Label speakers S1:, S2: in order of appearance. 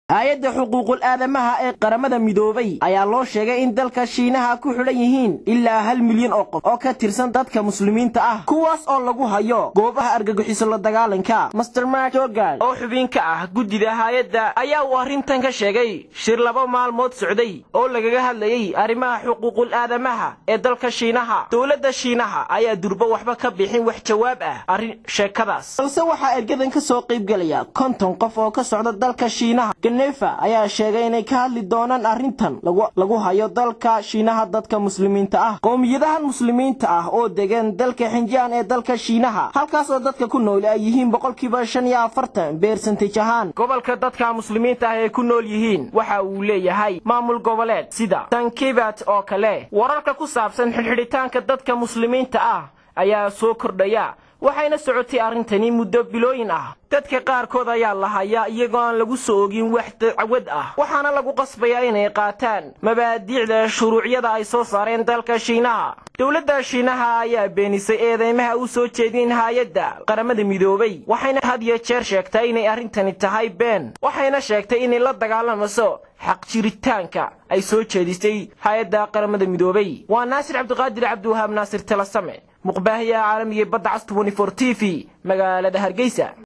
S1: hay-adda xuquuqul aadamaha ee qaramada midoobay ayaa loo sheegay in dalka shiinaha ku xidhan yihiin ilaa hal milyan oo qof oo ka tirsan dadka muslimiinta ah kuwaas oo lagu hayo goobaha argagixiso la dagaalanka master mark jorgan oo xubin ka ah guddida hay-adda ayaa uu arrintan ka sheegay shir laba maalmood socday oo lagaga hadlayey arrimaha xuquuqul aadamaha ee dalka shiinaha dowladda shiinaha ayaa durbo waxba ka bixin wax jawaab ah arrin sheekadaas balse waxaa ergadan ka soo qaybgelaya konton qof oo ka socda dalka shiinaha genefa ayaa sheegay inay ka hadli doonaan arrintan lagu hayo dalka shiinaha dadka muslimiinta ah qowmiyadahan muslimiinta ah oo degan dalka xinjaan ee dalka shiinaha halkaas oo dadka ku nool ay yihiin boqolkiiba shan iyo afartan beersantaj ahaan gobolka dadka muslimiinta ah ee ku nool yihiin waxa uu leeyahay maamul goboleed sida tankibat oo kale wararka ku saabsan xidhxidhitaanka dadka muslimiinta ah ayaa soo kordhaya waxayna socotay arrintani muddo bilooyin ah dadka qaarkood ayaa la hayaa iyagoo aan lagu soo ogin wax dacwad ah waxaana lagu qasbayaa inay qaataan mabaadiicda shuruucyada ay soo saareen dalka shiinaha dowladda shiinaha ayaa beenisay eedeymaha u soo jeedin hay-adda qaramada midoobay waxayna had iyo jeer sheegtay inay arrintani tahay been waxayna sheegtay inay la dagaalamayso xaq jiritaanka ay soo jeedisay hay-adda qaramada midoobay waa naasir cabdiqaadir cabdiwahaab naasir talasame muqbaahiyaha caalamiga badda cas t v magaalada hargeysa